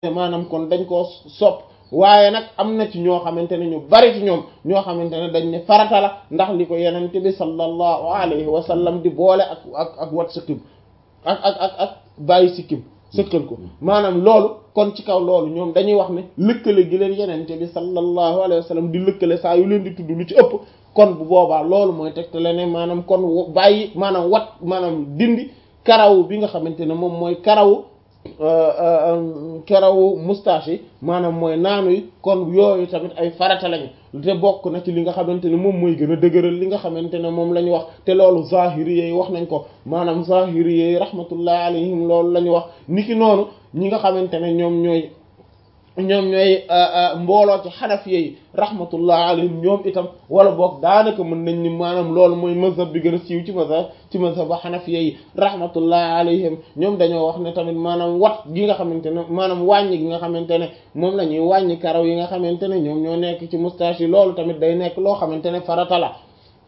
maanaam kon dañ koo sopp waaye nag am na ci ñoo xamante ne ñu bari ci ñoom ñoo xamante ne dañ ne farata la ndax li ko yenente bi sallallahu alayhi wa sallam di boole ak ak ak wat sikkim ak ak ak ak bàyyi sikkim sëkkal ko maanaam loolu kon ci kaw loolu ñoom dañuy wax ne lëkkale gi leen yenente bi sallallahu alayhi wa sallam di lëkkale saa yu leen di tudd lu ci ëpp kon bu boobaa loolu mooy tegtale ne maanaam kon bàyyi maanaam wat maanaam dindi karaw bi nga xamante ne moom mooy karawu karawu moustache yi maanaam mooy naanu yi kon yooyu tamit ay farata lañu te bokk na ci li nga xamante ne moom mooy gën a dëgëral li nga xamante ne moom la ñu wax te loolu zahiri yi wax nañ ko maanaam zahiri yi rahmatullahi alayhim loolu la ñu wax niki noonu ñi nga xamante ne ñoom ñooy ñoom ñooy mbooloo ci xanaf yi rahmatullah alayhim ñoom itam wala boog daanaka mën nañ ni maanaam loolu mooy mazhab bi gën a siiw ci mazhab ci mazhab ba xanaf yi rahmatullah alayhim ñoom dañoo wax ne tamit maanaam wat gi nga xamante ne maanaam wàññi gi nga xamante ne moom la ñuy wàññi karaw yi nga xamante ne ñoom ñoo nekk ci moustache yi loolu tamit day nekk loo xamante ne farata la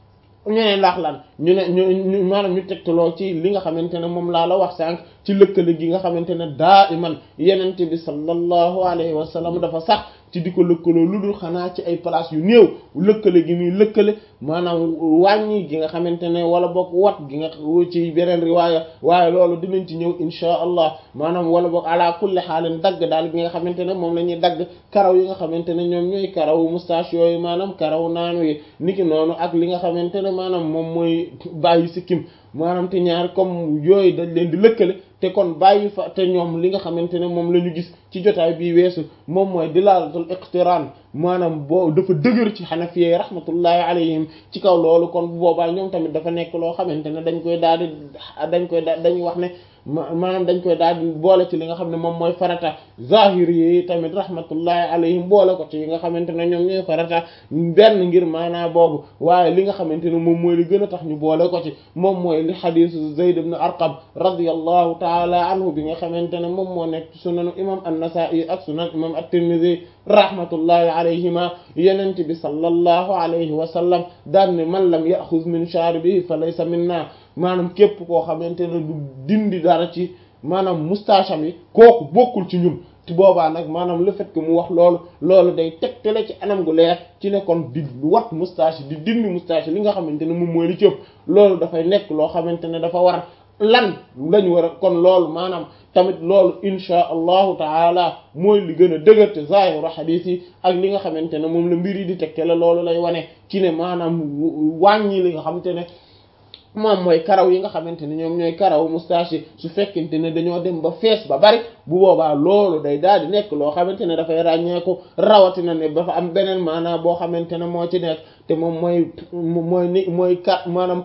ñu ne ndax lan ñu ne ñu maanaam ñu tegtaloo ci li nga xamante ne moom laa la wax sànq ci lëkkale gi nga xamante ne daa iman yenente bi sallallahu alayhi wa sallam dafa sax ci di ko lëkkaloo lu dul xanaa ci ay place yu néew lëkkale gi muy lëkkale maanaam wàññi gi nga xamante ne wala boog wat gi nga ci beneen riwaaya waaye loolu dinañ ci ñëw inchaa allah maanaam wala boog ala kulli xaalin dagg daal bi nga xamante ne moom la ñuy dagg karaw yi nga xamante ne ñoom ñooy karaw moustache yooyu maanaam karaw naanu yi niki noonu ak li nga xamante ne maanaam moom mooy bàyyi sikkim maanaam te ñaar comme yooyu dañ leen di lëkkale te kon bàyyi fa te ñoom li nga xamante ne moom la ñu gis ci jotaay bii weesu moom mooy dilaalatul iqtiraan maanaam boo dafa dëgër ci xanafiyee rahmatullahi alayhim ci kaw loolu kon bu boobaa ñoom tamit dafa nekk loo xamante ne dañ koy daal di dañ koy da dañuy wax ne maanaam dañ koy daal di boole ci li nga xam ne moom mooy farata zahiri yi tamit rahmatullahi alayhim boole ko ci yi nga xamante ne ñoom ñooy farata benn ngir maanaa boobu waaye li nga xamante ne moom mooy li gën a tax ñu boole ko ci moom mooy li xadisu Zayd ibn Arqam radiyallahu taala anhu bi nga xamante ne moom moo nekk ci sunanu imam an-Nasa'i ak sunan imam at-Tirmidhi rahmatullahi alayhima yenente bi sallallahu alayhi wa sallam daan ne man lam yaxuz min sharibihi fa laysa minna maanaam képp koo xamante ne du dindi dara ci maanaam moustache am yi kooku bokkul ci ñun ci boobaa nag maanaam le fait que mu wax loolu loolu day tegtale ci anam gu leer ci ne kon di wat moustache di dindi moustache li nga xamante ne moom mooy li ci ëpp loolu dafay nekk loo xamante ne dafa war lan lañu war a kon loolu maanaam tamit loolu insha allahu taala mooy li gën a dëgër te zaahiru xadiis yi ak li nga xamante ne moom la mbir yi di tegtale loolu lay wane ci ne maanaam wàññi li nga xamante ne moom mooy karaw yi nga xamante ne ñoom ñooy karaw moustache yi su fekkente ne dañoo dem ba fees ba bari bu boobaa loolu day daal di nekk loo xamante ne dafay ràññeeku rawatina ne dafa am beneen maanaam boo xamante ne moo ci nekk te moom mooy mooy ni mooy kat maanaam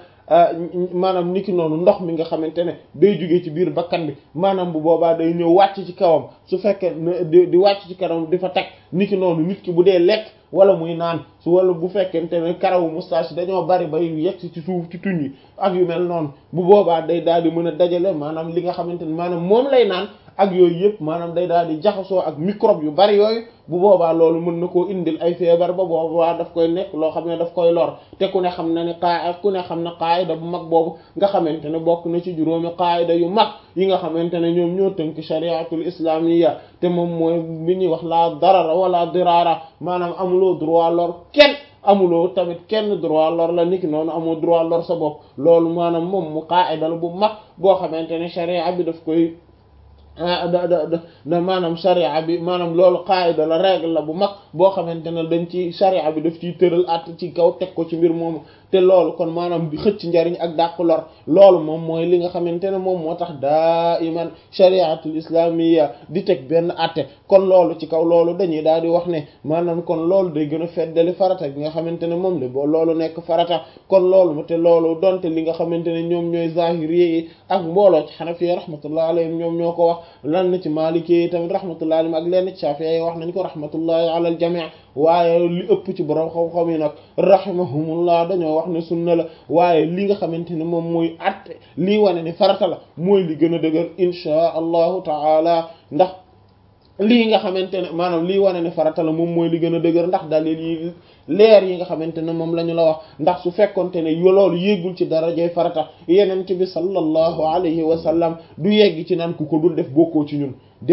maanaam niki noonu ndox mi nga xamante ne day jóge ci biir bakkan bi maanaam bu boobaa day ñëw wàcc ci kawam su fekkee di di wàcc ci kawam di fa teg niki noonu nit ki bu dee lekk wala muy naan su wala bu fekkente ne karawu moustache dañoo bari bay yegg ci suuf ci tuñ yi ak yu mel noonu bu boobaa day daal di mën a dajale maanaam li nga xamante ne maanaam moom lay naan ak yooyu yëpp maanaam day daal di jaxasoo ak microbe yu bari yooyu bu boobaa loolu mën na koo indil ay feebar ba boobaa daf koy nekk loo xam ne daf koy lor te ku ne xam na ne qaa ku ne xam na qaayida bu mag boobu nga xamante ne bokk na ci juróomi qaayida yu mag yi nga xamante ne ñoom ñoo tënk shariatul islamiyya te moom mooy bi ñuy wax la darara wala dirara maanaam amuloo droit lor kenn amuloo tamit kenn droit lor la niki noonu amoo droit lor sa bopp loolu maanaam moom mu qaayida la bu mag boo xamante ne sharia bi daf koy da da da maanaam sharia bi maanaam loolu qaayida la règle la bu mag boo xamante ne dañ ci sharia bi daf ciy tëral at ci kaw teg ko ci mbir moomu te loolu kon maanaam bi xëcc njariñ ak dàq lor loolu moom mooy li nga xamante ne moom moo tax daa iman shariatul islamiyya di teg benn atte kon loolu ci kaw loolu dañuy daal di wax ne maanaam kon loolu day gën a feddali farata bi nga xamante ne moom la boo loolu nekk farata kon loolu te loolu donte li nga xamante ne ñoom ñooy zahiri yi ak mbooloo ci xanafi rahmatullah alayhim ñoom ñoo ko wax lan na ci maliki yi tamit rahmatullah alayhim ak lenn ci shafi'i yi wax nañ ko rahmatullahi ala al jami' waaye li ëpp ci borom xam-xam yi nag rahimahumullah dañoo wax ne sunna la waaye li nga xamante ne moom mooy atte lii wane ni farata la mooy li gën a dëgër inchaa allahu taala ndax lii nga xamante ne maanaam lii wane ne farata la moom mooy li gën a dëgër ndax dalil yi leer yi nga xamante ne moom la ñu la wax ndax su fekkonte ne loolu yéegul ci darajay farata yenent bi sallallahu alayhi wa sallam du yegg ci naan ku ko dul def bokkoo ci ñun déedéet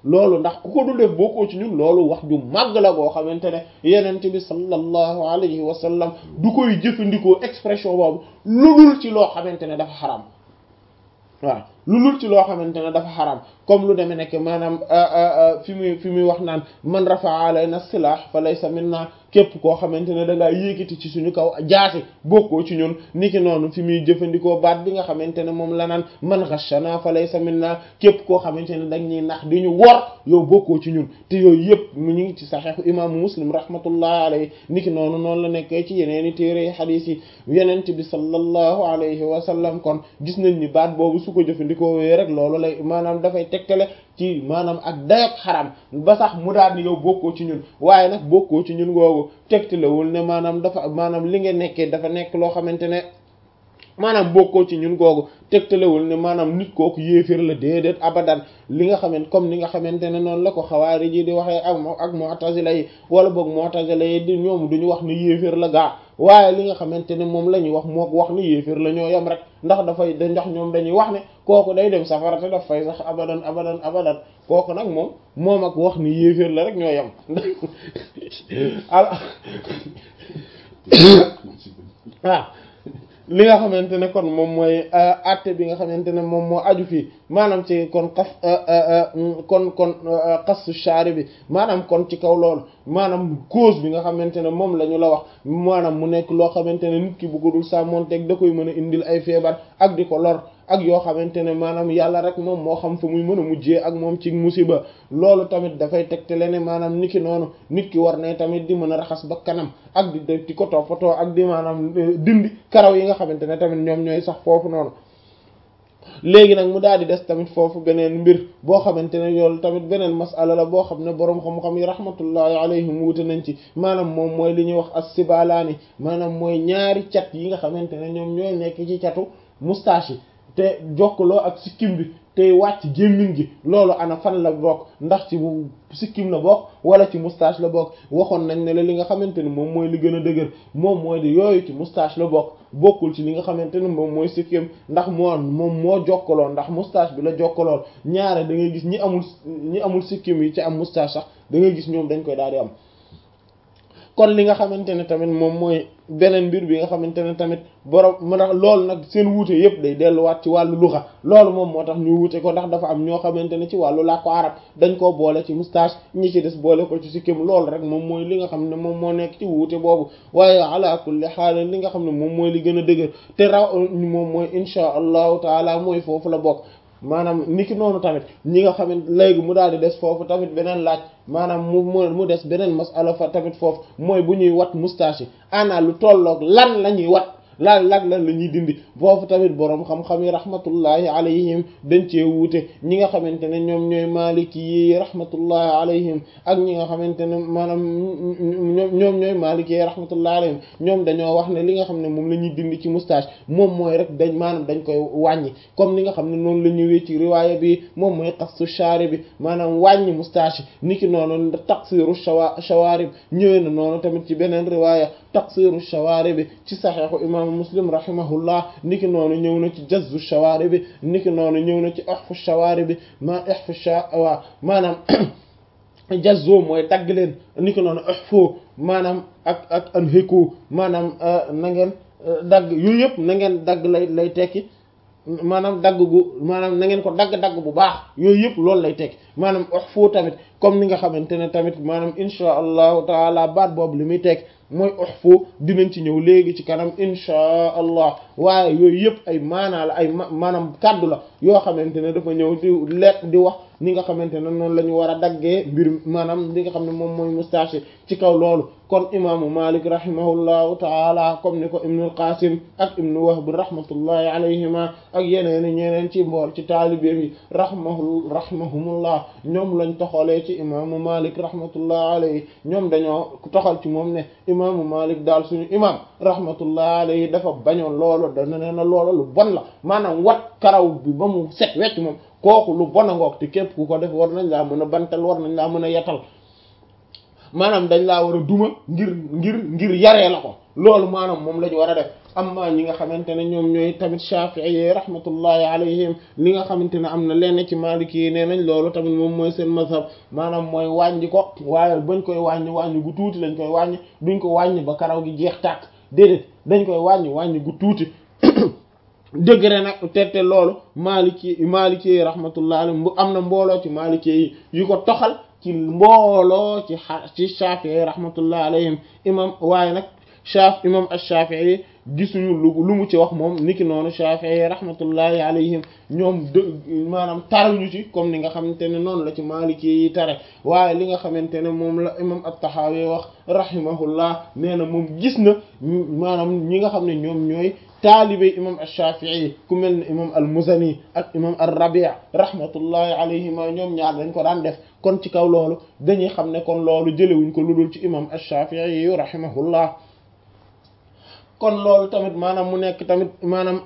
loolu ndax ku ko dul def bokkoo ci ñun loolu wax ju màgg la goo xamante ne yenent bi sallallahu alayhi wa sallam du koy jëfandikoo expression boobu lu dul ci loo xamante ne dafa xaram waaw lu dul ci loo xamante ne dafa xaram comme lu demee nekk maanaam fi muy fi muy wax naan man rafa'a alayna silah fa laysa minna képp koo xamante ne da ngaa yéegiti ci suñu kaw jaasi bokkoo ci ñun niki noonu fi muy jëfandikoo baat bi nga xamante ne moom la naan man ghashana fa laysa minna képp koo xamante ne dañ ñuy nax di ñu wor yow bokkoo ci ñun te yooyu yëpp mu ñu ngi ci saxiixu imaamu muslim rahmatullahi alayhi niki noonu noonu la nekkee ci yeneeni téere xadiis yi yenent bi sallallahu alayhi wa sallam kon gis nañ ni baat boobu su ko jëfandikoo wee rek loolu lay maanaam dafay tegtale ci maanaam ak dayok xaram ba sax mu daal ni yow bokkoo ci ñun waaye nag bokkoo ci ñun googu tegtalewul ne maanaam dafa maanaam li nga nekkee dafa nekk loo xamante ne maanaam bokkoo ci ñun googu tegtalewul ne maanaam nit kooku yéeféer la déedéet abadan li nga xamante comme ni nga xamante ne noonu la ko xawaari ji di waxee ak ak mu'tazila yi wala boog mu'tazila yi di ñoom duñu wax ne yéeféer la gaa waaye li nga xamante ne moom la ñuy wax mook wax ni yéeféer la ñoo yem rek ndax dafay da ndax ñoom dañuy wax ne kooku day dem safara te daf fay sax abadan abadan abadan kooku nag moom moom ak wax ni yéeféer la rek ñoo yem waaw li nga xamante ne kon moom mooy àtte bi nga xamante ne moom moo aju fii maanaam ci kon xas kon kon xasu shaari bi maanaam kon ci kaw loolu maanaam cause bi nga xamante ne moom la ñu la wax maanaam mu nekk loo xamante ne nit ki bu ko dul sàmmonteeg da koy mën a indil ay feebar ak di ko lor ak yoo xamante ne maanaam yàlla rek moom moo xam fa muy mën a mujjee ak moom ci musiba loolu tamit dafay tegtale ne maanaam nit ki noonu nit ki war ne tamit di mën a raxas ba kanam ak di di ko toppatoo ak di maanaam dindi karaw yi nga xamante ne tamit ñoom ñooy sax foofu noonu léegi nag mu daal di des tamit foofu beneen mbir boo xamante ne yoolu tamit beneen masala la boo xam ne boroom xam-xam yi rahmatullahi alayhim wuute nañ ci maanaam moom mooy li ñuy wax as-sibalaani maanaam mooy ñaari cat yi nga xamante ne ñoom ñooy nekk ci catu moustache yi te jokkaloo ak sikkim bi tey wàcc gémmiñ gi loolu ana fan la bokk ndax ci bu sikkim la bokk wala ci moustache la bokk waxoon nañ ne la li nga xamante ne moom mooy li gën a dëgër moom mooy di yooyu ci moustache la bokk bokkul ci li nga xamante ne moom mooy sikkim ndax moo moom moo jokkaloo ndax moustache bi la jokkalool ñaare da ngay gis ñi amul ñi amul sikkim yi ci am moustache sax da ngay gis ñoom dañ koy daal di am kon li nga xamante ne tamit moom mooy beneen mbir bi nga xamante ne tamit borom mu tax loolu nag seen wuute yëpp day delluwaat ci wàllu luxa loolu moom moo tax ñu wuute ko ndax dafa am ñoo xamante ne ci wàllu làkku arab dañ koo boole ci moustache ñi ci des boole ko ci sikkim loolu rek moom mooy li nga xam ne moom moo nekk ci wuute boobu waaye ala kulli xaal li nga xam ne moom mooy li gën a dëgër te raw moom mooy insha allahu taala mooy foofu la bokk maanaam niki noonu tamit ñi nga xamante léegi mu daal di des foofu tamit beneen laaj maanaam mu mu des beneen masala fa tamit foofu mooy bu ñuy wat moustache yi ana lu tolloog lan la ñuy wat lan lan lan la ñuy dindi foofu tamit boroom xam-xam yi rahmatullahi alayhim dañ cee wuute ñi nga xamante ne ñoom ñooy maliki yi rahmatullahi alayhim ak ñi nga xamante ne maanaam ñoom ñoom ñooy maliki yi rahmatullahi alayhim ñoom dañoo wax ne li nga xam ne moom la ñuy dindi ci moustache moom mooy rek dañ maanaam dañ koy wàññi comme ni nga xam ne noonu la ñëwee ci riwaaya bi moom mooy qassu shaari bi maanaam wàññi moustache niki noonu taqsiru shawa shawarib ñëwee na noonu tamit ci beneen riwaaya taqsiru shawarib bi ci saxiixu imam muslim rahimahullah niki noonu ñëw na ci jazzu shawaari bi niki noonu ñëw na ci ihfu shawaari bi ma ihfu shawa maanaam jazzu mooy dagg leen niki noonu ihfu maanaam ak ak anhiku maanaam na ngeen dagg yooyu yëpp na ngeen dagg lay lay tekki maanaam dagg gu maanaam na ngeen ko dagg-dagg bu baax yooyu yëpp loolu lay tekki maanaam ihfu tamit comme ni nga xamante ne tamit maanaam insha allahu taala baat boobu li muy tekki mooy uhfu dinañ ci ñëw léegi ci kanam insha allah waaye yooyu yëpp ay maanaa la ay maanaam kàddu la yoo xamante ne dafa ñëw di leet di wax ni nga xamante ne noonu la ñu war a daggee mbir maanaam li nga xam ne moom mooy moustache ci kaw loolu kon imaamu malik rahimahullahu taala comme ni ko ibnul qasim ak ibnu wahb rahmatullahi alayhima ak yeneen ñeneen ci mbool ci taalibeem yi rahmahu rahimahumullah ñoom lañ toxalee ci imaamu malik rahmatullahi alayhi ñoom dañoo toxal ci moom ne imaamu malik daal suñu imaam rahmatullahi alayhi dafa bañoon loolu dana ne na loolu lu bon la maanaam wat karaw bi ba mu set wecc moom kooku lu bon a ngoog te képp ku ko def war nañ laa mën a bantal war nañ laa mën a yetal maanaam dañ laa war a duma ngir ngir ngir yaree la ko loolu maanaam moom la ñu war a def amma ñi nga xamante ne ñoom ñooy tamit Shafi'i yi rahmatullahi alayhim li nga xamante ne am na lenn ci Maliki yi nee nañ loolu tamit moom mooy seen mazhab maanaam mooy wàññi ko waaye bañ koy wàññi wàññi gu tuuti lañ koy wàññi duñ ko wàññi ba karaw gi jeex tàkk déedéet dañ koy wàññi wàññi gu tuuti degré nag te te loolu Maliki Maliki yi rahmatullahi alayhim bu am na mbooloo ci Maliki yi yu ko toxal ci mbooloo ci ci Shafi'i rahmatullahi alayhim imam waaye nag Shaf imam ash-Shafi'i gisuñu lu lu mu ci wax moom niki noonu Shafi'i rahmatullahi alayhim ñoom dë maanaam taruñu ci comme ni nga xamante ne noonu la ci Maliki yi tare waaye li nga xamante ne moom la imam at-Tahawi wax rahimahullah nee na moom gis na maanaam ñi nga xam ne ñoom ñooy taalibe imam ash-Shafi'i ku mel ne imam al-Muzani ak imam ar-Rabi' rahmatullahi alayhima ñoom ñaar dañ ko daan def kon ci kaw loolu dañuy xam ne kon loolu jëlewuñ ko ludul ci imam ash-Shafi'i rahimahullah kon loolu tamit maanaam mu nekk tamit maanaam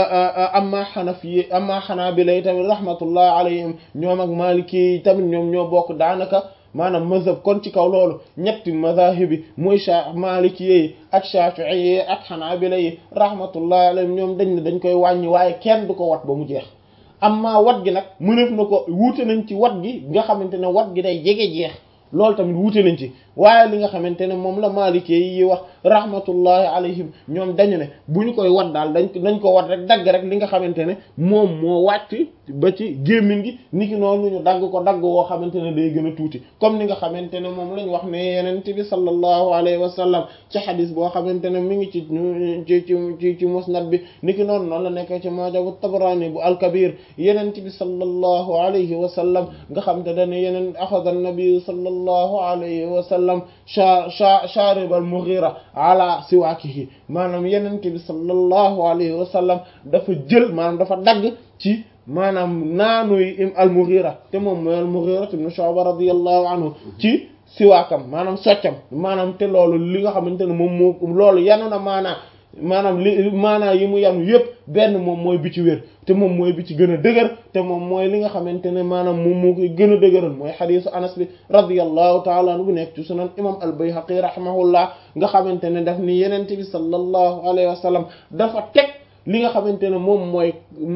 amma xanafi amma xanaabila tamit rahmatullah alayhim ñoom ak maliki yi tamit ñoom ñoo bokk daanaka maanaam mazhab kon ci kaw loolu ñetti mazahibi mooy sha maliki yi ak shafi'i yi ak xanaabila yi rahmatullah alayhim ñoom dañ ne dañ koy wàññi waaye kenn du ko wat ba mu jeex amma wat gi nag mënef na ko wuute nañ ci wat gi nga xamante ne wat gi day jege jeex loolu tamit wuute nañ ci waaye li nga xamante ne moom la maalikee yi wax rahmatullahi alayhim ñoom dañu ne bu ñu koy wat daal dañ dañ ko wat rek dagg rek li nga xamante ne moom moo wàcc ba ci gémmiñ gi niki noonu ñu dagg ko dagg woo xamante ne day gën a tuuti comme ni nga xamante ne moom lañ wax ne yenent bi sallallahu alayhi wa sallam ci xadis boo xamante ne mi ngi ci ci ci ci ci musnad bi niki noonu noonu la nekk ci majabu tabrani bu alkabir yenent bi sallallahu alayhi wa sallam nga xam te dane yeneen axada an-nabi sallallahu alayhi wa sallam sha sha sharib al-Mughira ala siwaakihi maanaam yenente bi sallallahu alayhi wa sallam dafa jël maanaam dafa dagg ci maanaam naanuy al-Mughira te moom mooy al-Mughira ibn Shu'ba radiyallahu anhu ci siwaakam maanaam soccam maanaam te loolu li nga xamante ne moom moo loolu yanu na maanaa maanaam li maanaa yi mu yanu yépp benn moom mooy bi ci wér te moom mooy bi ci gën a dëgër te moom mooy li nga xamante ne maanaam moom moo koy gën a dëgëral mooy xadiisu anas bi radiyallahu taala anhu bu nekk ci sunan imam al-Bayhaqi rahimahullah nga xamante ne daf ni yenente bi sallallahu alayhi wa sallam dafa teg li nga xamante ne moom mooy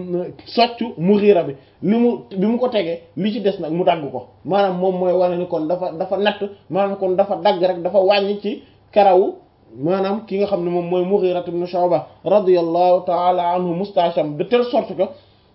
soccu Mughira bi li mu bi mu ko tegee li ci des nag mu dagg ko maanaam moom mooy wane ni kon dafa dafa natt maanaam kon dafa dagg rek dafa wàññi ci karawu maanaam ki nga xam ne moom mooy Mughira ibn Shu'ba radiyallahu ta'ala anhu mustasham de telle sorte que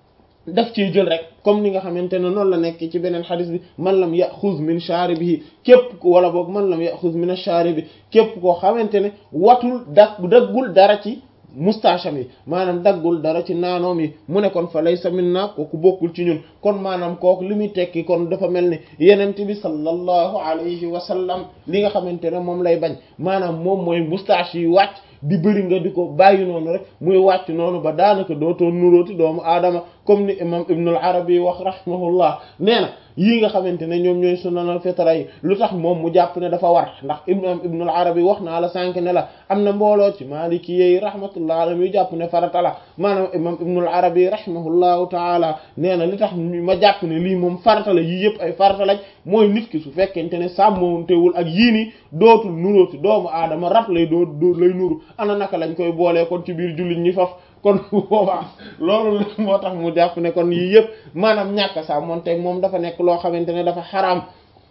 daf ciy jël rek comme ni nga xamante ne noonu la nekk ci beneen xadis bi man lam yaxuz min sharibihi képp ko wala boog man lam yaxuz min ash-sharibi képp koo xamante ne watul dag daggul dara ci mustacham yi maanaam daggul dara ci naanoom yi mu ne kon fa laysa minna kooku bokkul ci ñun kon maanaam kooku li muy tekki kon dafa mel ni yenent bi sallallahu alayhi wa sallam li nga xamante ne moom lay bañ maanaam moom mooy moustache yi wàcc di bëri nga di ko bàyyi noonu rek muy wàcc noonu ba daanaka dootoo nuróoti doomu aadama comme ni imam ibnul arabi wax rahimahullah nee na yii nga xamante ne ñoom ñooy sunanal fitra yi lu tax moom mu jàpp ne dafa war ndax imam ibnul arabi wax naa la sànq ne la am na mbooloo ci maliki yi rahmatullah alayhi yu jàpp ne farata la maanaam imam ibnul arabi rahimahullahu taala nee na li tax ma jàpp ne lii moom farata la yii yëpp ay farata lañ mooy nit ki su fekkente ne sàmmoontewul ak yii nii dootul nuróoti doomu aadama rab lay doo doo lay nuru ana naka lañ koy boolee kon ci biir jullit ñi faf kon boobaa loolu moo tax mu jàpp ne kon yii yëpp maanaam ñàkk saa monteeg moom dafa nekk loo xamante ne dafa xaraam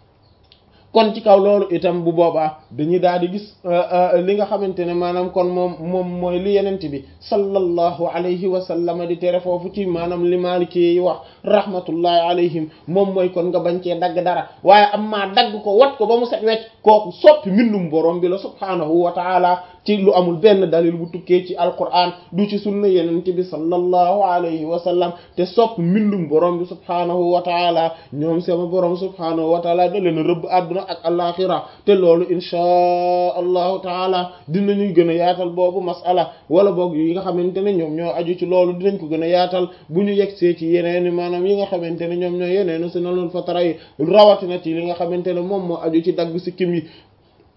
kon ci kaw loolu itam bu boobaa dañuy daal di gis li nga xamante ne maanaam kon moom moom mooy li yenent bi sallallahu alayhi wa sallam di tere foofu ci maanaam li maliki yi wax rahmatullahi alayhim moom mooy kon nga bañ cee dagg dara waaye am maa dagg ko wat ko ba mu set wecc kooku soppi mbindum borom bi la subhaanahu wa taala ci lu amul benn dalil bu tukkee ci alquran du ci sunna yenent bi sallallahu alayhi wa sallam te soppi mbindum borom bi subhaanahu wa taala ñoom sama borom subhaanahu wa taala da leen rëbb àdduna ak alaxira te loolu inchaa allahu taala dinañuy gën a yaatal boobu masala wala boog yi nga xamante ne ñoom ñoo aju ci loolu dinañ ko gën a yaatal bu ñu yegsee ci yeneeni maanaam yi nga xamante ne ñoom ñoo yeneeni sunanul fatara yi rawatina ci li nga xamante ne moom moo aju ci dagg sikkim yi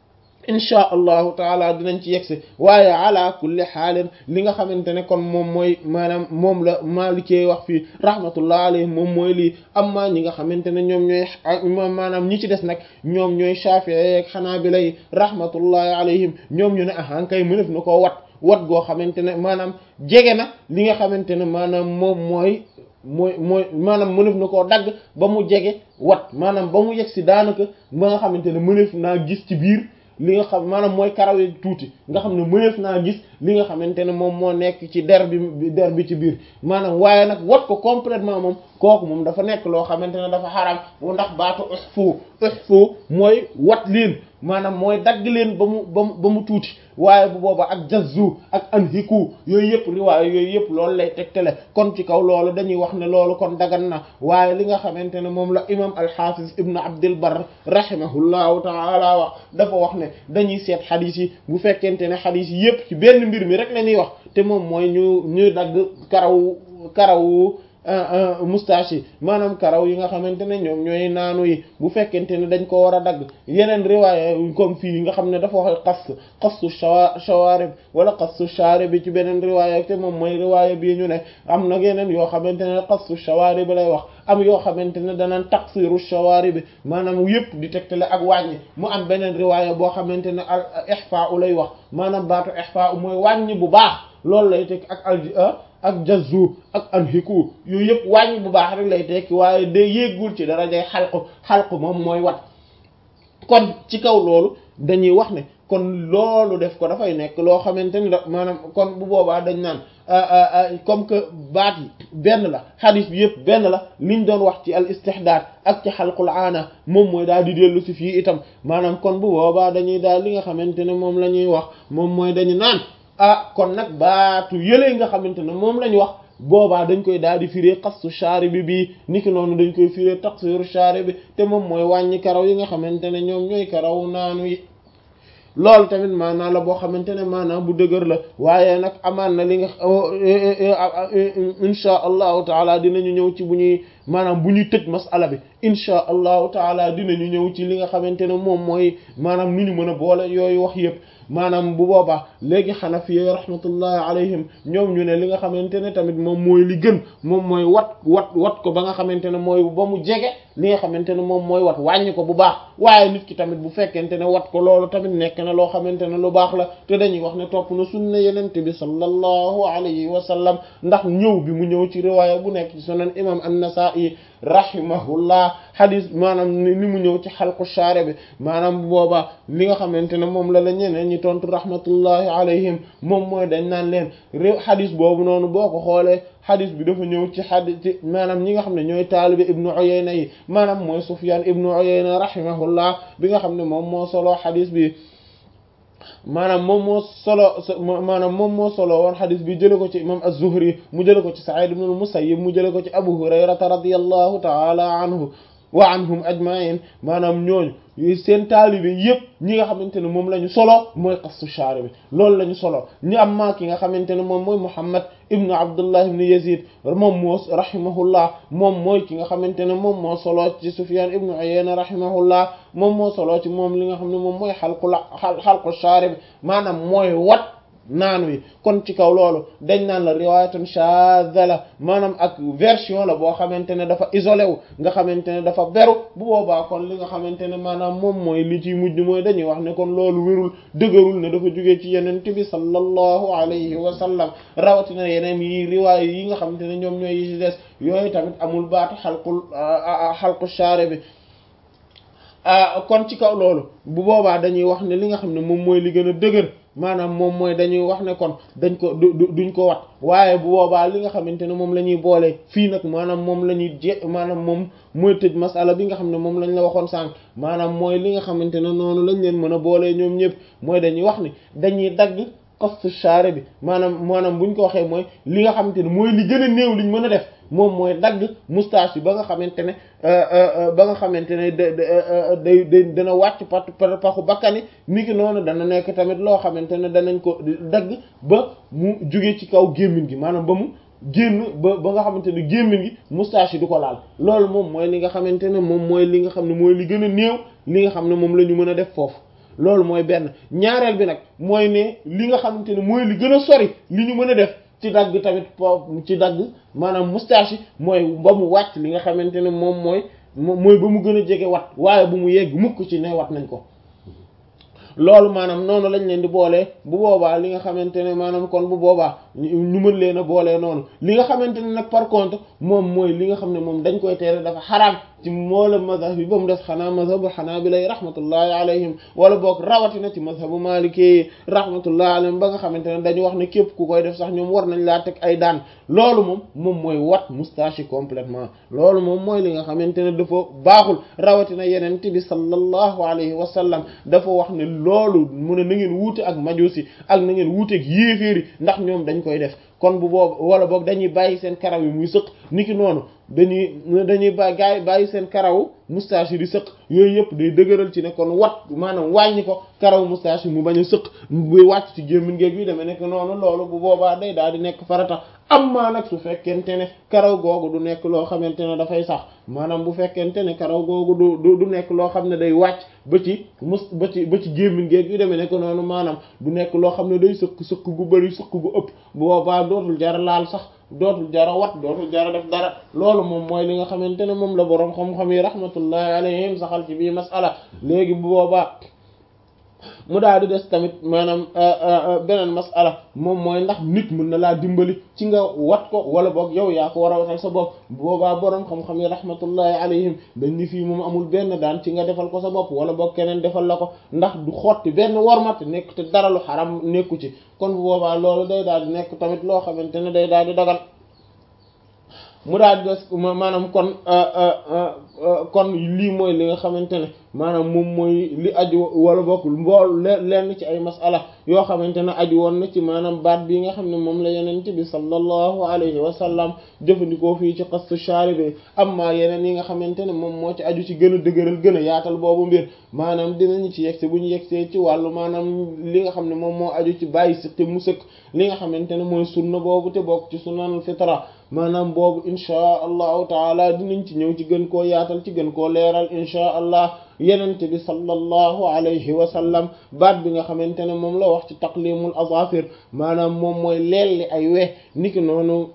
insha allahu taala dinañ ci yegsi waaye ala kulli xaalin li nga xamante ne kon moom mooy maanaam moom la maalikee wax fii rahmatullah alayhi moom mooy lii amma ñi nga xamante ne ñoom ñooy maanaam ñi ci des nag ñoom ñooy Shafi'i ak Hanabila yi rahmatullahi alayhim ñoom ñu ne ahan kay mënef na koo wat wat goo xamante ne maanaam jege na li nga xamante ne maanaam moom mooy mooy mooy maanaam mënef na koo dagg ba mu jege wat maanaam ba mu yegg si daanaka ba nga xamante ne mënef naa gis ci biir li nga xam maanaam mooy karaw yi tuuti nga xam ne mëneef naa gis li nga xamante ne moom moo nekk ci der bi der bi ci biir maanaam waaye nag wat ko complètement moom kooku moom dafa nekk loo xamante ne dafa xaram ndax baatu uhfu uhfu mooy wat leen maanaam mooy dagg leen ba mu ba mu ba mu tuuti waaye bu boobaa ak jazzu ak anhiku yooyu yëpp riwaay yooyu yëpp loolu lay tegtale kon ci kaw loolu dañuy wax ne loolu kon dagan na waaye li nga xamante ne moom la imam al-Hafiz ibn Abdul Barr rahimahullahu ta'ala wax dafa wax ne dañuy seet xadis yi bu fekkente ne xadis yi yëpp ci benn mbir mi rek la ñuy wax te moom mooy ñu ñuy dagg karaw karaw moustache yi maanaam karaw yi nga xamante ne ñoom ñooy naanu yi bu fekkente ne dañ ko war a dagg yeneen riwaaya comme fii nga xam ne dafa wax xas xassu shawarib wala xassu sharib bi ci beneen riwaaya te moom mooy riwaaya bii ñu ne am na yeneen yoo xamante ne xassu shawarib lay wax am yoo xamante ne danaan taqsiru shawarib bi maanaam yëpp di tegtale ak wàññi mu am beneen riwaaya boo xamante ne al ihfa u lay wax maanaam baatu ihfa u mooy wàññi bu baax loolu lay teg ak al ak jazzu ak anhiku yooyu yëpp wàññi bu baax rek lay tekki waaye day yéegul ci darajay xalqu xalqu moom mooy wat kon ci kaw loolu dañuy wax ne kon loolu def ko dafay nekk loo xamante ni da maanaam kon bu boobaa dañ naan comme que baat yi benn la xadis bi yëpp benn la liñ doon wax ci al istihdaad ak ci xalqul aana moom mooy daal di dellu si fii itam maanaam kon bu boobaa dañuy daal li nga xamante ne moom la ñuy wax moom mooy dañu naan ah kon nag baatu yëlee nga xamante ne moom lañ wax boobaa dañ koy daal di firé xastu shaari bi bii niki noonu dañ koy firé taqsiru shaari bi te moom mooy wàññi karaw yi nga xamante ne ñoom ñooy karaw naanu yi loolu tamit maanaam la boo xamante ne maanaam bu dëgër la waaye nag amaan na li nga insha allahu taala dinañu ñëw ci bu ñuy maanaam bu ñuy tëj masala bi insha allahu taala dinañu ñëw ci li nga xamante ne moom mooy maanaam nu ñu mën a boole yooyu wax yëpp maanaam bu boobaa léegi xanafiya rahmatullahi alayhim ñoom ñu ne li nga xamante ne tamit moom mooy li gën moom mooy wat wat wat ko ba nga xamante ne mooy ba mu jege li nga xamante ne moom mooy wat wàññi ko bu baax waaye nit ki tamit bu fekkente ne wat ko loolu tamit nekk na loo xamante ne lu baax la te dañuy wax ne topp na sunna yenente bi sallallahu alayhi wa sallam ndax ñëw bi mu ñëw ci riwaaya bu nekk ci sunan imam an-Nasa'i rahimahullah hadis maanaam ni mu ñëw ci xalqu shaare bi maanaam bu boobaa li nga xamante ne moom la la ñeneen ñi tontu rahmatullahi alayhim moom mooy dañ naan leen réew hadis boobu noonu boo ko xoolee hadis bi dafa ñëw ci hadis ci maanaam ñi nga xam ne ñooy taalibe ibnu Uyayna yi maanaam mooy Sufyan ibnu Uyayna rahimahullah bi nga xam ne moom moo solo hadis bi maanaam moom moo solo maanaam moom moo solo woon xadis bi jële ko ci imam az-Zuhri mu jële ko ci Sa'id ibn al-Musayyib mu jële ko ci Abu Hurayrata radiyallahu ta'ala anhu wa anhum ajma'in maanaam ñooñu seen taalibe yëpp ñi nga xamante ne moom la ñu solo mooy qassu shaari bi loolu la ñu solo ñu am maa ki nga xamante ne moom mooy Muhammad ibnu Abdullah ibnu Yazid moom moo rahimahullah moom mooy ki nga xamante ne moom moo solo ci Sufyan ibnu Uyayna rahimahullah moom moo solo ci moom li nga xam ne moom mooy xalqu la xalqu shaari bi maanaam mooy wat naanu yi kon ci kaw loolu dañ naan la riwaayatun shadha la maanaam ak version la boo xamante ne dafa isolé wu nga xamante ne dafa beru bu boobaa kon li nga xamante ne maanaam moom mooy li ciy mujj mooy dañuy wax ne kon loolu wérul dëgërul ne dafa jógee ci yeneen bi sallallahu alayhi wa sallam rawatina yeneen yi riwaay yi nga xamante ne ñoom ñooy yi ci des yooyu tamit amul baatu xalqul xalqu shaare bi kon ci kaw loolu bu boobaa dañuy wax ne li nga xam ne moom mooy li gën a dëgër maanaam moom mooy dañuy wax ne kon dañ ko du duñ ko wat waaye bu boobaa li nga xamante ne moom la ñuy boole fii nag maanaam moom la ñuy je maanaam moom mooy tëj masala bi nga xam ne moom lañ la waxoon sànq maanaam mooy li nga xamante ne noonu lañ leen mën a boolee ñoom ñëpp mooy dañuy wax ni dañuy dagg qastu shaare bi maanaam maanaam buñ ko waxee mooy li nga xamante ne mooy li gën a néew liñ mën a def moom mooy dagg moustache bi ba nga xamante ne ba nga xamante ne da day day dana wàcc pat paxu bakkani ni ki noonu dana nekk tamit loo xamante ne danañ ko dagg ba mu jóge ci kaw gémmiñ gi maanaam ba mu génn ba ba nga xamante ne gémmiñ gi moustache yi du ko laal loolu moom mooy li nga xamante ne moom mooy li nga xam ne mooy li gën a néew li nga xam ne moom la ñu mën a def foofu loolu mooy benn ñaareel bi nag mooy ne li nga xamante ne mooy li gën a sori li ñu mën a def ci dagg tamit po ci dagg maanaam moustache yi mooy ba mu wàcc li nga xamante ne moom mooy mooy ba mu gën a jege wat waaye bu mu yegg mukk ci ne wat nañ ko loolu maanaam noonu lañ leen di boolee bu boobaa li nga xamante ne maanaam kon bu boobaa ñu mën leen a boolee noonu li nga xamante ne nag par contre moom mooy li nga xam ne moom dañ koy tere dafa xaraam ci moola mazhab bi ba mu des xanaa mazhabu xanaabilay rahmatullahi alayhim wala boog rawatina ci mazhabu maliki rahmatullahi alayhim ba nga xamante ne dañu wax ne képp ku koy def sax ñoom war nañ laa teg ay daan loolu moom moom mooy wat moustache yi complètement loolu moom mooy li nga xamante ne dafa baaxul rawatina yeneen bi sallallahu alayhi wa sallam dafa wax ne loolu mu ne na ngeen wuute ak majusi ak na ngeen wuute ak yéeféeri ndax ñoom dañ koy def kon bu boobu wala boog dañuy bàyyi seen karaw yi muy sëq niki noonu dañuy dañuy ba gaay bàyyi seen karaw moustache yi di sëq yooyu yëpp day dëgëral ci ne kon wat maanaam wàññi ko karaw moustache yi mu bañ a sëq buy wàcc ci gémmiñ géeg yi demee nekk noonu loolu bu boobaa day daal di nekk farata amma nag su fekkente ne karaw googu du nekk loo xamante ne dafay sax maanaam bu fekkente ne karaw googu du du nekk loo xam ne day wàcc ba ci mus ba ci ba ci gémmiñ géeg yu demee nekk noonu maanaam du nekk loo xam ne day sëq sëq gu bari sëq gu ëpp bu boobaa dootul jara laal sax dootul jara wat dootul jara def dara loolu moom mooy li nga xamante ne moom la boroom xam-xam yi rahmatullahi alayhim saxal ci bii masala léegi bu boobaa mu daal di des tamit maanaam beneen masala moom mooy ndax nit mën na laa dimbali ci nga wat ko wala boog yow yaa ko war a watal sa bopp boobaa boroom xam-xam yi rahmatullahi alayhim dañ ni fii moom amul benn daan ci nga defal ko sa bopp wala boog keneen defal la ko ndax du xotti benn wormat nekk te dara lu xaram nekku ci kon bu boobaa loolu day daal di nekk tamit loo xamante ne day daal di dagal mu daal di des maanaam kon kon lii mooy li nga xamante ne maanaam moom mooy li aju wala bokkul mbool lenn ci ay masala yoo xamante ne aju woon na ci maanaam baat bi nga xam ne moom la yenente bi sallallahu alayhi wa sallam jëfandikoo fii ci xastu sharibi amma yeneen yi nga xamante ne moom moo ci aju ci gën a dëgëral gën a yaatal boobu mbir maanaam dinañu ci yegse bu ñu yegsee ci wàllu maanaam li nga xam ne moom moo aju ci bàyyi si te mu sëkk li nga xamante ne mooy sunna boobu te bokk ci sunnanul fitra maanaam boobu inchaa allahu taala dinañ ci ñëw ci gën koo yaatal ci gën koo leeral inchaa allah yenente bi sallallahu alayhi wa sallam baat bi nga xamante ne moom la wax ci taqlimul azafir maanaam moom mooy leelli ay we niki noonu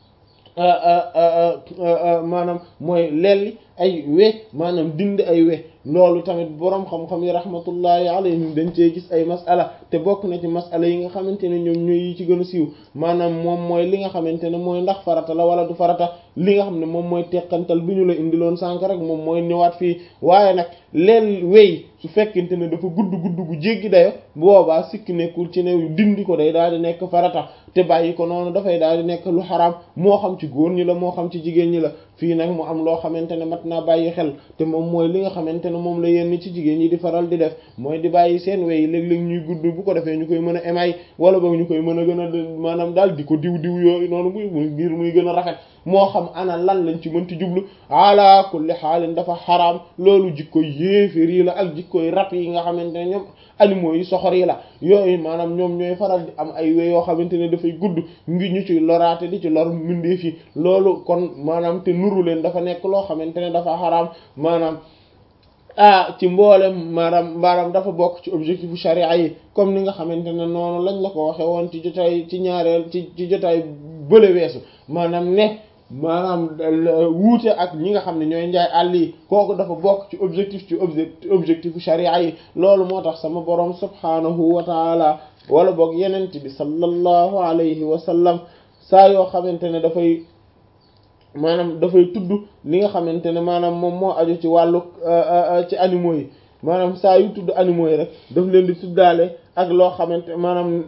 maanaam mooy leelli ay we maanaam dindi ay we loolu tamit boroom xam-xam yi rahmatullahi alayhim dañ cee gis ay masala te bokk na ci masala yi nga xamante ne ñoom ñooy yi ci gën a siiw maanaam moom mooy li nga xamante ne mooy ndax farata la wala du farata li nga xam ne moom mooy teqantal bi ñu la indiloon sànk rek moom mooy ñëwaat fii waaye nag leel wey su fekkente ne dafa gudd gudd gu jéggi dayo boobaa sikki nekkul ci ne dindi ko day daal di nekk farata te bàyyi ko noonu dafay daal di nekk lu xaraam moo xam ci góor ñi la moo xam ci jigéen ñi la fii nag mu am loo xamante ne mat naa bàyyi xel te moom mooy li nga xamante ne moom la yenn ci jigéen ñi di faral di def mooy di bàyyi seen wey léeg-léeg ñuy gudd bu ko defee ñu koy mën a émaay wala boog ñu koy mën a gën a maanaam daal di ko diw diw yooyu noonu muy muy ngir muy gën a rafet moo xam ana lan lañ ci mënti jublu ala kulli xaalin dafa xaraam loolu jikko yéeféer yi la ak jikkoy rab yi nga xamante ne ñoom animaux yi soxor yi la yooyu maanaam ñoom ñooy faral di am ay we yoo xamante ne dafay gudd ngi ñu ci loraate di ci lor mbindeef yi loolu kon maanaam te nuru leen dafa nekk loo xamante ne dafa xaraam maanaam ah ci mboolem maanaam maanaam dafa bokk ci objectif charia yi comme ni nga xamante ne noonu lañ la ko waxe woon ci jotaay ci ñaareel ci ci jotaay bële weesu maanaam ne maanaam wuute ak ñi nga xam ne ñooy njaay àll yi kooku dafa bokk ci objectif ci objectif charia yi loolu moo tax sama borom subhanahu wa taala wala boog yenent bi sallallahu alayhi wa sallam saa yoo xamante ne dafay maanaam dafay tudd li nga xamante ne maanaam moom moo aju ci wàllu ci animaux yi maanaam saa yu tudd animaux yi rek daf leen di tuddaale ak loo xamante maanaam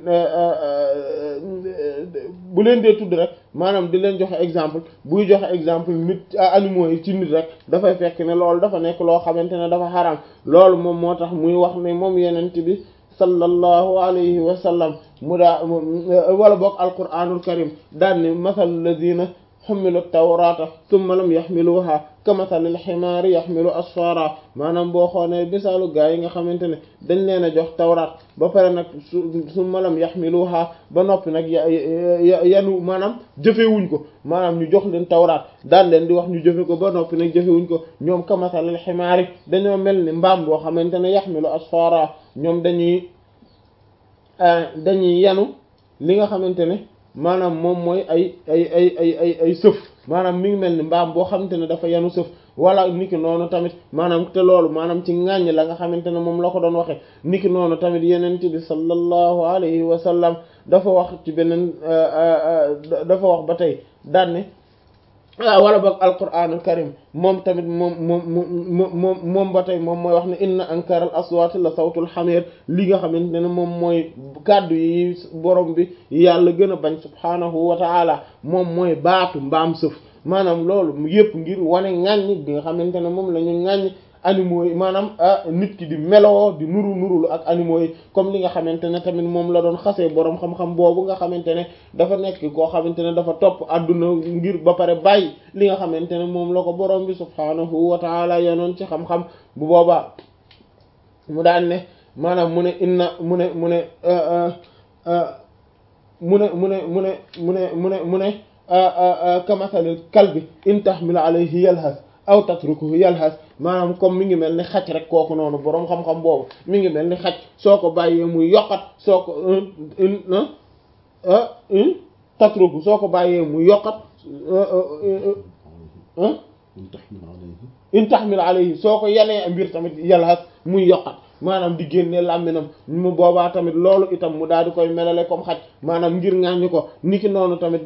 bu leen dee tudd rek maanaam di leen joxe exemple buy joxe exemple nit animaux yi ci nit rek dafay fekk ne loolu dafa nekk loo xamante ne dafa xaram loolu moom moo tax muy wax ne moom yenent bi sallallahu alayhi wa sallam mu daa wala boog alquranul karim daan ne masal ladina xummilu tawrata summa lam yaxmiluha kamasalil ximaari yaxmilu asfara maanaam boo xoolee misaalu gaa yi nga xamante ne dañ leen a jox tawraat ba pare nag su su malam yaxmiluha ba noppi nag yanu maanaam jëfewuñ ko maanaam ñu jox leen tawraat daan leen di wax ñu jëfe ko ba noppi nag jëfewuñ ko ñoom kamasalil ximaari dañoo mel ni mbaam boo xamante ne yaxmilu asfara ñoom dañuy dañuy yanu li nga xamante ne maanaam moom mooy ay ay ay ay ay ay sëf maanaam mi ngi mel ni mbaam boo xamante ne dafa yanu sëf wala niki noonu tamit maanaam te loolu maanaam ci ŋàññ la nga xamante ne moom la ko doon waxe niki noonu tamit yenent bi sallallahu alayhi wa sallam dafa wax ci beneen dafa wax ba tey daan ne wala boog alquranul karim moom tamit moom moom moom moom ba tey moom mooy wax ne inna ankaral aswaati la sawtul xamir li nga xamante ne moom mooy kàddu yi borom bi yàlla gën a bañ subhaanahu wa taala moom mooy baatu mbaam sëf maanaam loolu yëpp ngir wane ŋàññ bi nga xamante ne moom la ñu ŋàññ animaux yi maanaam nit ki di meloo di nuru nurulu ak animaux yi comme li nga xamante ne tamit moom la doon xasee boroom xam-xam boobu nga xamante ne dafa nekk koo xamante ne dafa topp àdduna ngir ba pare bàyyi li nga xamante ne moom la ko boroom bi subhaanahu wa taala yonoon ci xam-xam bu boobaa mu daan ne maanaam mu ne inna mu ne mu ne mu ne mu ne mu ne mu ne mu ne mu ne kamasalil kalbi in tahmil alayhi yalhas aw tatrukuhu yalhas maanaam comme mi ngi mel ni xaj rek kooku noonu boroom xam-xam boobu mi ngi mel ni xaj soo ko bàyyee muy yokkat soo ko tatruku soo ko bàyyee muy yokkat in tahmil alayhi soo ko yanee mbir tamit yalhas muy yokkat maanaam di génne làmminam mu boobaa tamit loolu itam mu daal di koy melale comme xaj maanaam ngir ŋàññi ko niki noonu tamit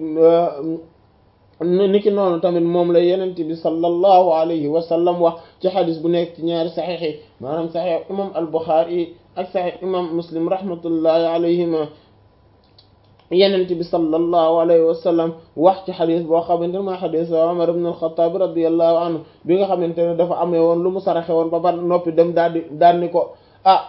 niki noonu tamit moom la yenent bi sallallahu alayhi wa sallam wax ci xadis bu nekk ci ñaari saxiix yi maanaam saxiix imam al-Bukhari ak saxiix imam Muslim rahmatullahi alayhima yenent bi sallallahu alayhi wa sallam wax ci xadis boo xamante ne mooy xadis Umar ibn al-Khattab radiyallahu anhu bi nga xamante ne dafa amee woon lu mu saraxe woon ba ba noppi dem daal di daal ni ko ah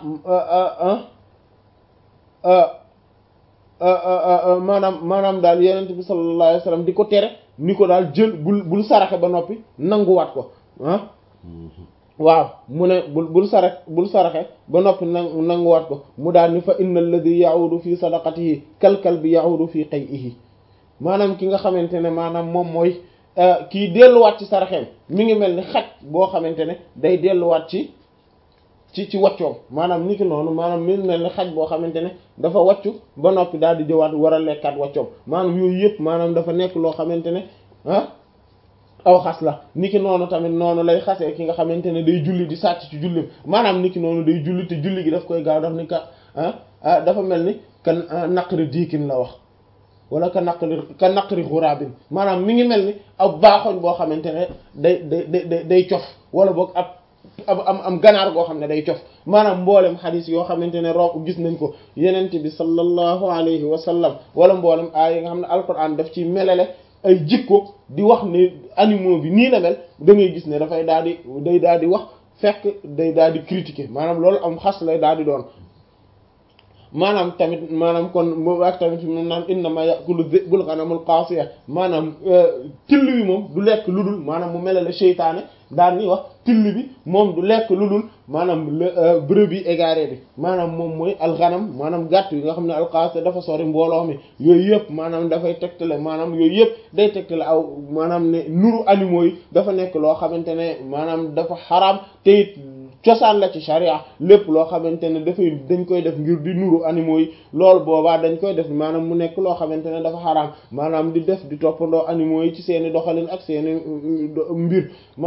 maanaam maanaam daal yenent bi sallallahu alayhi wa sallam di ko tere ni ko daal jël bul bul saraxe ba noppi nanguwaat ko ah waaw mu ne bul bul sarax bul saraxe ba noppi nangu nanguwaat ko mu daal ni fa inna alladhi ya'udu fi sadaqatihi kalkal bi ya'udu fi qay'ihi maanaam ki nga xamante ne maanaam moom mooy kii delluwaat ci saraxeem mi ngi mel ni xaj boo xamante ne day delluwaat ci ci ci wàccoom maanaam ni ki noonu maanaam mi mel ni xaj boo xamante ne dafa wàccu ba noppi daal di jëwaat war a lekkaat wàccoom maanaam yooyu yëpp maanaam dafa nekk loo xamante ne ah aw xas la ni ki noonu tamit noonu lay xasee ki nga xamante ne day julli di sàcc ci jullim maanaam ni ki noonu day julli te julli gi daf koy gaaw daf ni ka ah dafa mel ni kan naqari diikin la wax wala ka naqari ka naqari xuraabin maanaam mi ngi mel ni ab baaxoñ boo xamante ne day day day day cof wala boog ab ab am am ganaar goo xam ne day cof maanaam mboolem xadis yoo xamante ne rob gis nañ ko yenente bi sallallahu alayhi wa sallam wala mboolem aay yi nga xam ne alquran daf ci melale ay jikko di wax ne animaux bi nii la mel da ngay gis ne dafay daal di day daal di wax fekk day daal di critiquer maanaam loolu am xas lay daal di doon maanaam tamit maanaam kon boobu ak tamit mu naan innama ya'kulu dhi'bul ghanamul qasiya maanaam till bi moom du lekk lu dul maanaam mu melale seytaane daan ni wax till bi moom du lekk lu dul maanaam brebis égarée bi maanaam moom mooy alxanam maanaam gàtt yi nga xam ne alqaasiya dafa sori mbooloo mi yooyu yëpp maanaam dafay tegtale maanaam yooyu yëpp day tegtale aw maanaam ne nuru animaux yi dafa nekk loo xamante ne maanaam dafa xaraam te it cosaan la ci sharia lépp loo xamante ne dafay dañ koy def ngir di nuru animaux yi loolu boobaa dañ koy def maanaam mu nekk loo xamante ne dafa xaraam maanaam di def di toppandoo animaux yi ci seeni doxalin ak seeni mbir